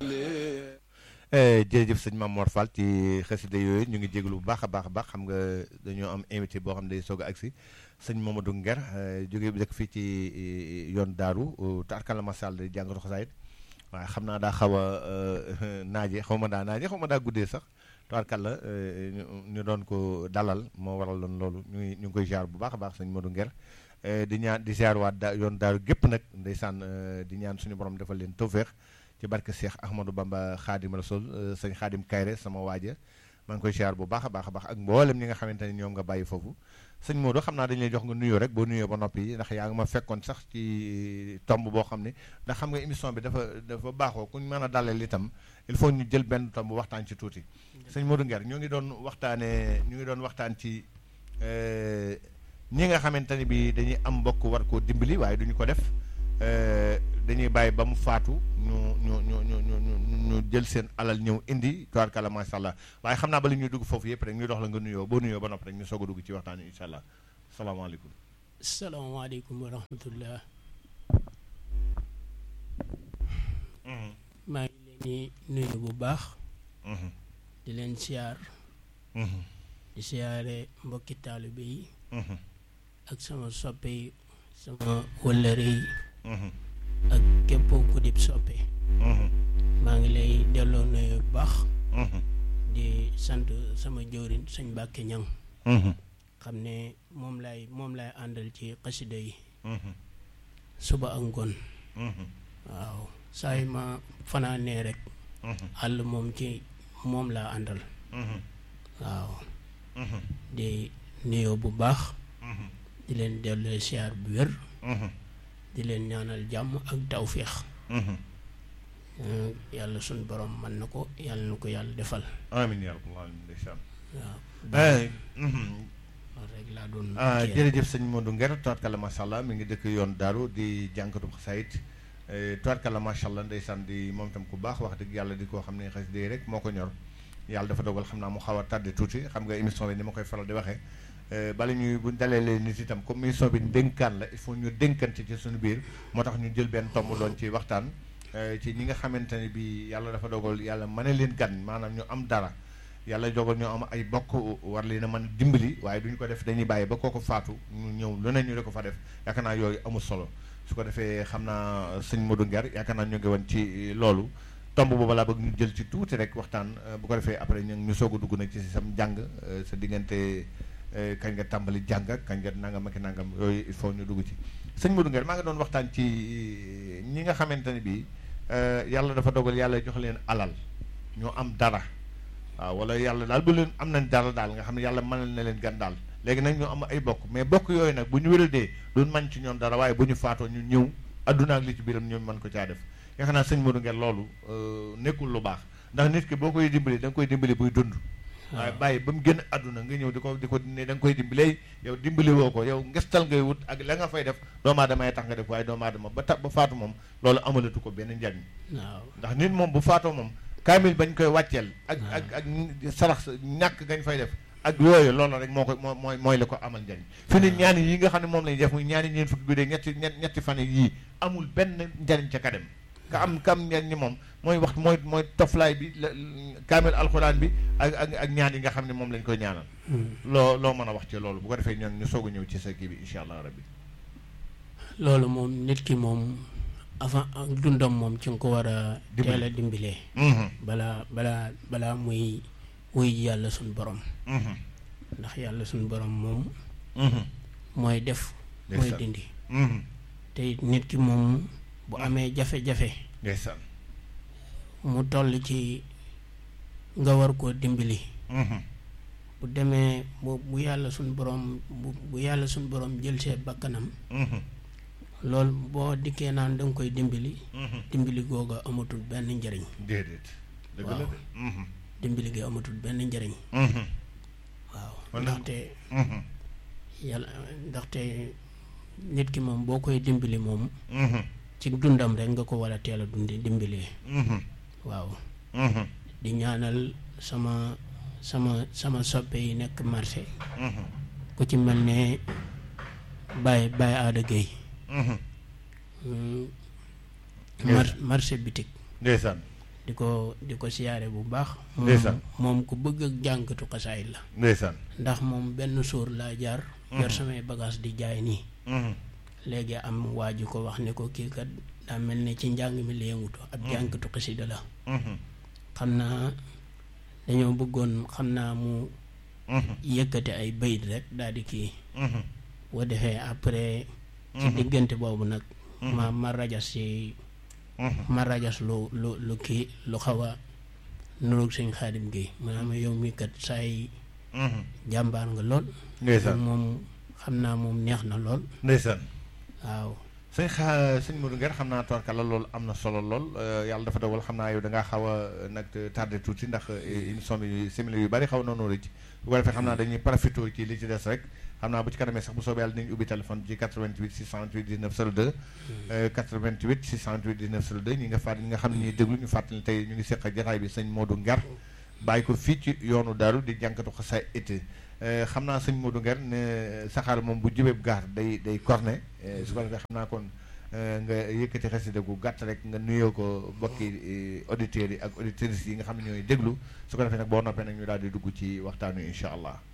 jërëjëf sëñ Mame Mor Fall ci xasida yooyu ñu ngi jégalu bu baax a baax a baax xam nga dañoo am invité boo xam ne day soog a agsi sëñ Mamadou Nguer jóge bi dëkk fii ci yoon daaru tarkala masal di jàngatu xasaayit waaye xam naa daa xaw a naaje xaw ma daa naaje xaw ma daa guddee sax tarkala ñu doon ko dalal moo waral loon loolu ñu ngi ñu ngi koy jaar bu baax a baax sëñ Mamadou Nguer di ñaan di ziar waat da yoon daaru gépp nag ndeysaan di ñaan suñu borom defal leen tawféex ci barke Cheikh Ahmadou Bamba Khadim Rasoul sëñ Khadim Kayre sama waaja maa ngi koy ziar bu baax a baax a baax ak mboolem ñi nga xamante ne ñoom nga bàyyi foofu sëñ Modou xam naa dañu lay jox nga nuyoo rek boo nuyoo ba noppi ndax yaa ngi ma fekkoon sax ci tomb boo xam ne ndax xam nga émission bi dafa dafa baaxoo kuñ mën a dalal itam il faut ñu jël benn tomb waxtaan ci tuuti sëñ Modou Nguer ñoo ngi doon waxtaanee ñu ngi doon waxtaan ci ñi nga xamante ne bi dañuy am mbokk war koo dimbali waaye duñu ko def dañuy bàyyi ba mu faatu ñu ñu ñu ñu ñu ñu jël seen alal ñëw indi tubaarkalla macha allah waaye xam naa ba li ñuy dugg foofu yëpp rek ñu dox la nga nuyoo boo nuyoo ba noppi rek ñu soog a dugg ci waxtaan wi incha allah salaamaaleykum. salaamaaleykum wa rahmatullah. maa ngi leen di nuyu bu baax. di leen siyaar. di siyaare mbokki taalibe yi. ak sama soppe yi sama wëllëre yi. ak képp ku dib soppe maa ngi lay delloo nuyu bu baax di sant sama jëwriñ sëñ Mbàkke Ñang xam ne moom lay moom lay àndal ci xasida yi suba ak ngoon waaw saa yu ma fanaanee rek àll moom ci moom laa àndal waaw di nuyoo bu baax di leen delloo siyaar bu wér di leen ñaanal jàmm ak tawféex yàlla suñ borom mën na ko yàlla na ko yàlla defal amiin yaa rabbal aalamiin ndeysaan waaw loolu rek laa doon jërëjëf sëñ Modou Nguer tubaarkalla macha allah mi ngi dëkk yoon daaru di jànkatu xasaayit tubaarkalla macha allah ndeysaan di moom itam ku baax wax dëgg yàlla di koo xam ne xasida yi rek moo ko ñor yàlla dafa dogal xam naa mu xaw a tardé tuuti xam nga émission bi ni ma koy faral di waxee bala ñuy bu dalelee nit itam comme émission bi dénkaan la il faut ñu dénkante ci suñu biir moo tax ñu jël benn tomb doon ci waxtaan ci ñi nga xamante ne bi yàlla dafa dogal yàlla mën a leen gan maanaam ñu am dara yàlla dogal ñu am ay bokk war leen a mën dimbali waaye duñu ko def dañuy bàyyi ba kooku faatu ñu ñëw lu ne ñu di ko fa def yaakaar naa yooyu amul solo su ko defee xam naa sëñ Modou Nguer yaakaar naa ñu ngi woon ci loolu tomb boobu laa bëgg ñu jël ci tuuti rek waxtaan bu ko defee après ñu ñu soog a dugg nag ci sam jàng sa diggante kañ nga tàmbali jàng kañ nga nangam ak nangam yooyu il faut ñu dugg ci sëñ Modou Nguer maa ngi doon waxtaan ci ñi nga xamante ne bii yàlla dafa dogal yàlla jox leen alal ñoo am dara waaw wala yàlla daal bu leen am nañ dara daal nga xam ne yàlla mënal na leen gan daal léegi nag ñoo am ay bokk mais bokk yooyu nag bu ñu wéradee duñ man ci ñoom dara waaye bu ñu faatoo ñu ñëw adduna ak li ci biiram ñoom mën ko caa def yaakaar naa sëñ Modou Nguer loolu nekkul lu baax ndax nit ki boo koy dimbali da nga koy dimbali buy dund waaye bàyyi ba mu génn àdduna nga ñëw di ko di ko ne da nga koy dimbalee yow dimbali woo ko yow ngestal ngay wut ak la nga fay def doomu aadama tax nga def waaye doomu aadama ba tax ba faatu moom loolu amalatu ko benn njariñ waaw ndax nit moom bu faatoo moom kaamil bañ koy wàcceel ak ak ak sarax ñàkk gañ fay def ak yooyu loolu rek moo ko moo mooy mooy la ko amal njariñ fi ne ñaani yi nga xam ne moom lañu def muy ñaani ñeen fukki guddee ñetti ñetti fan yii amul benn njariñ ca kadem ka am kam njariñ ni moom mooy wax mooy mooy toflaay bi kaamil alxuraan bi ak ak ak ñaan yi nga xam ne moom lañ koy ñaanal loo loo mën a wax ci loolu bu ko defee ñoom ñu soog a ñëw ci sa kii bi incha allah rabbi loolu moom nit ki moom avant dundam moom ci nga ko war a teel a dimbilee balaa balaa balaa muy wuy yàlla suñ borom ndax yàlla suñ borom moom mooy def mooy dindi te nit ki moom bu amee jafe-jafe ndeysaan mu toll ci nga war koo dimbali bu demee bu bu yàlla suñ borom bu bu yàlla suñ borom jël see bakkanam loolu boo dikkee naan da nga koy dimbali dimbali googa amatul benn njariñ déedéet dëgg la waaw dimbali gi amatul benn njariñ waaw ndaxte yàlla ndaxte nit ki moom boo koy dimbali moom ci dundam rek nga ko war a teel a dundi dimbalee waaw di ñaanal sama sama sama soppe yi nekk marché ku ci mel ne Baye Baye Aada Gueye mar marché bitik ndeysaan di ko di ko siyaare bu baax moom Ndeysaan. moom ku bëgg ak jànkatu xasaayit la ndeysaan ndax moom benn suur laa jaar yor samay bagage di jaay nii Mhm. léegi am waa ji ko wax ne ko kii kat daa mel ne ci njàng mi la yëngutu ab jànkatu xasida la Mhm. xam naa dañoo bëggoon xam naa mu Mhm. yëkkati ay bayit rek daal di kii Mhm. boo defee après ci diggante boobu nag ma ma rajas ci Mhm. ma rajas lu lu lu kii lu xaw a nuroog sëñ xaadim gi maanaam yow mi kat saay Mhm. jàmbaar nga lool ndeysaan moom xam naa moom neex na lool ndeysaan waaw sëñ xa sëñ Modou Nguer xam naa tubarkalla loolu am na solo lool euh, yàlla dafa dogal xam naa yow da ngaa xaw a euh, nag tardé tuuti ndax euh, émission bi simili yu bari xaw na noonu rëcc bu ko defee xam naa dañuy profité ci li ci des rek xam naa bu ci kanamee sax bu soobee yàlla dinañ ubbi téléphone ci 88 628 19 02 euh, 88 628 19 02 ñi nga fàtt ñi nga xam ne ñuy déglu ñu fàttali tey ñu ngi seq ak jataay bi sëñ Modou Nguer bàyyi ko fii ci yoonu daaru di jànkatu xasaay été xam naa sëñ Modou Nguer ne saxaar moom bu jubee gaar day day corné euh, su ko defee xam naa kon euh, nga yëkkati xasida gu gàtt rek nga nuyoo ko mbokki euh, auditeurs yi ak auditrices yi nga xam ne ñooy déglu su ko defee nag boo noppee nag ñu daal di dugg ci waxtaan wi incha allah